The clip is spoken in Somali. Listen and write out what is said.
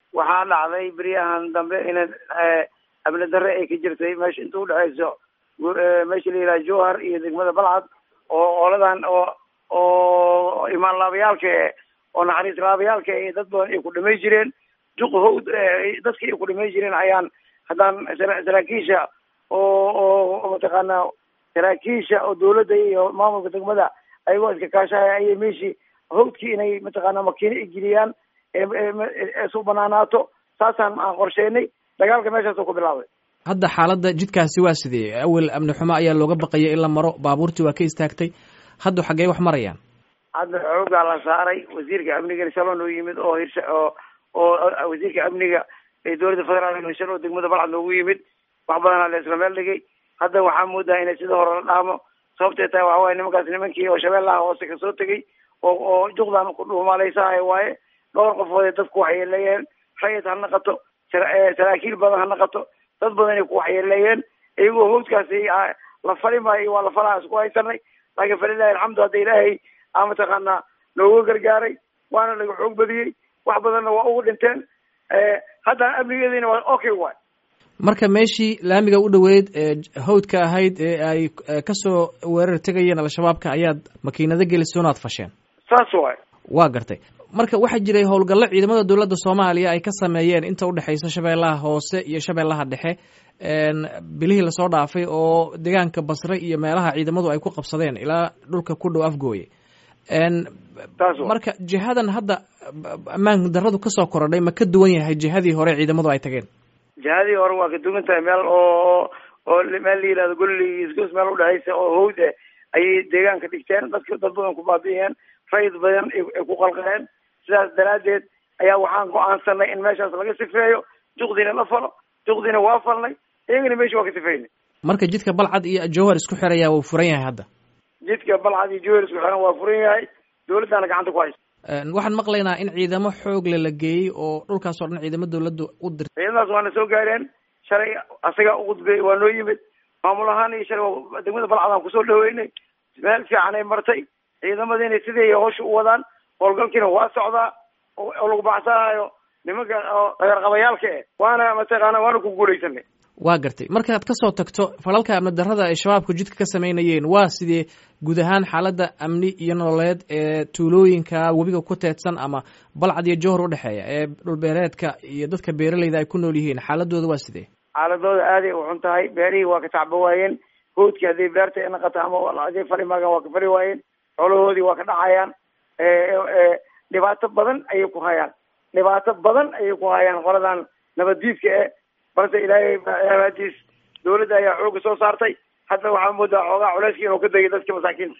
waxaa dhacday beryahan dambe in amni darre ay ka jirtay meesha inta udhexayso meesha la yidhaha jowhar iyo degmada balcad oo ooladan oo oo imaan laabayaalka e oo naxariis laabayaalka e dad badan ay ku dhamay jireen duq hawd dadkii ay ku dhamay jireen ayaan haddaan saraakiisha oo oo mataqaana saraakiisha oo dawladda iyo maamulka degmada ayagoo iska kaashahaya ayay meeshii hawdkii inay mataqaana makiino ay geliyaan eesu banaanaato saasaan aan qorsheynay dagaalka meeshaasoo ku bilaabay hadda xaaladda jidkaasi waa sidee awel amni xumo ayaa looga baqaya in la maro baabuurtii waa ka istaagtay hadda xaggee wax marayaan hadda xoogaa la saaray wasiirka amniga shalon oo yimid oo hirsha oo oo wasiirka amniga ee dowladda federaalk hirshan oo degmada balcad noogu yimid wax badanaa la isla meel dhigay hadda waxaa moodaa inay sida hore la dhaamo sababtay tahay waxa waaye nimankaas nimankii oo shabeellaha hoose kasoo tegay oo oo juqdan ku dhuumaaleysahay waaye dhowr qofood ee dadku waxyeeleeyeen rayid ha naqato saraakiil badan ha naqato dad badan ay ku waxyeeleeyeen iyagoo hawdkaasi la fali maayo waa la falaa isku haysanay laakiin falilahi alxamdu hadda ilaahay aa mataqaanaa nooga gargaaray waana laga xoog badiyey wax badanna waa ugu dhinteen haddana amnigeediina waa okay waay marka meeshii laamiga u dhoweyd ee hawdka ahayd ee ay kasoo weerar tegayeen al-shabaabka ayaad makiinado gelisay onaad fasheen saas waay waa gartay marka waxaa jiray howlgallo ciidamada dowladda soomaaliya ay ka sameeyeen inta udhexeysa shabeellaha hoose iyo shabeellaha dhexe bilihii lasoo dhaafay oo deegaanka basre iyo meelaha ciidamadu ay ku qabsadeen ilaa dhulka ku dhow afgooye marka jihadan hadda ammaan daradu kasoo korodhay ma ka duwan yahay jihadii hore ciidamadu ay tageen jihadii hore waa ka duwan tahay meel oo oo meel la yihahdo golli isgoos meel udhexeysa oo hawd eh ayay deegaanka dhigteen dadka dad badan ku baabi'iyeen rayid badan ay ku qalqaleen sidaas daraaddeed ayaa waxaan go-aansanay in meeshaas laga sifeeyo juqdiina la falo juqdiina waa falnay iyagana meesha waa ka sifeynay marka jidka balcad iyo jowhar isku xiraya wuu furan yahay hadda jidka balcad iyo jowhar isku xiran waa furan yahay dawladdaana gacanta ku haysa waxaan maqlaynaa in ciidamo xoogle la geeyey oo dhulkaas oo dhan ciidamo dawladdu u dirtay ciidamadaas waana soo gaareen shalay asaga uqudbey waa noo yimid maamul ahaan iyo shalay degmada balcadaan kusoo dhaweynay meel fiican ay martay ciidamadiina siday hawsha u wadaan howlgalkiina waa socdaa oo lagu baxsanayo nimanka oo dagaalqabayaalka eh waana mataqaana waana ku guuleysanay waa gartay markaad kasoo tagto falalka amni darrada ay shabaabku jidka ka sameynayeen waa sidee guud ahaan xaaladda amni iyo nololeed ee tuulooyinka webiga ku teedsan ama balcad iyo jowhar udhexeeya ee dhulbeereedka iyo dadka beeraleyda ay ku nool yihiin xaaladooda waa sidee xaaladooda aaday u xun tahay beerihii waa ka tacba waayeen hawdkii hadday beerta ay naqato ama hadday fali maagaan waa ka fali waayeen xoolahoodii waa ka dhacayaan dhibaato badan ayay ku hayaan dhibaato badan ayay ku hayaan qoladan nabaddiidka eh balse ilaahay abaadiis dawladda ayaa xooga soo saartay hadda waxaa moodaa xoogaa culeyskii inuu ka degay dadka masaakiinta